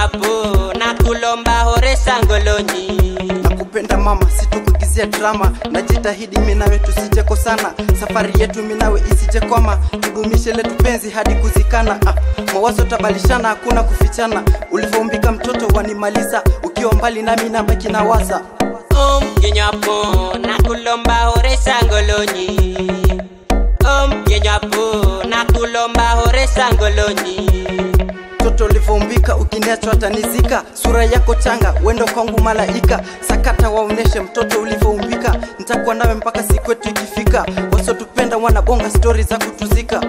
ngenywapo nakulomba hore sangolonyi nakupenda mama situkuigizia drama najitahidi minawe tusije sana safari yetu minawe isije kwama tudumishe letu penzi hadi kuzikana ah, mawazo tabalishana hakuna kufichana ulivyoumbika mtoto wanimaliza ukiwa mbali nami nabaki na waza om ngenywapo nakulomba hore sangolonyi om ngenywapo nakulomba hore sangolonyi mtoto ulivyoumbika ukiniachwa tanizika sura yako changa wendo kwangu malaika sakata waoneshe mtoto ulivyoumbika nitakuwa nawe mpaka siku yetu ikifika wasotupenda wanabonga stori za kutuzika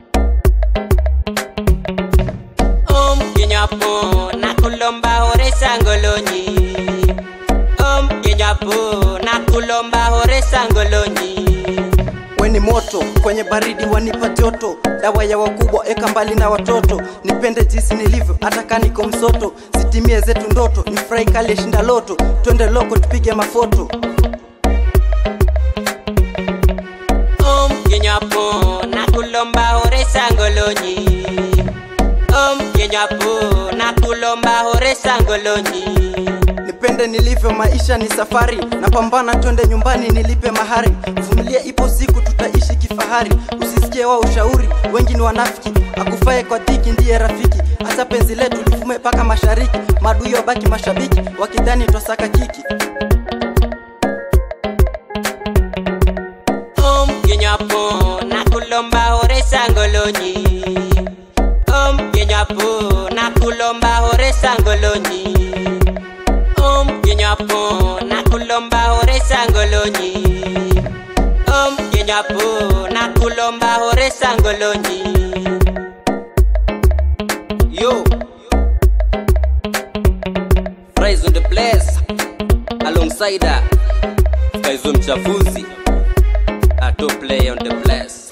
om ngenywapo nakulomba hore sangolonyi om ngenywapo nakulomba hore sangolonyi we ni moto kwenye baridi wanipa joto dawa ya wakubwa eka mbali na watoto nipende jinsi nilivyo hata kaniko msoto zitimie zetu ndoto nifurahi kali shinda loto twende loko tupige mafoto om ngenywapo nakulomba hore sangolonyi om ngenywapo nakulomba hore sangolonyi nipende nilivyo maisha ni safari napambana twende nyumbani nilipe mahari vumilia ipo siku tutaishi kifahari usisikie wa ushauri wengi ni wanafiki akufae kwa dhiki ndiye rafiki hata penzi letu lifume mpaka mashariki madui wabaki mashabiki wakidhani twasaka kiki om ngenywapo nakulomba hore sangolonyi om ngenywapo nakulomba hore sangolonyi om ngenywapo nakulomba hore sangolonyi om ngenywapo nakulomba hore sangolonyi Yo, Fries on the place alongside uh, Kaizo mchafuzi, a top play on the place.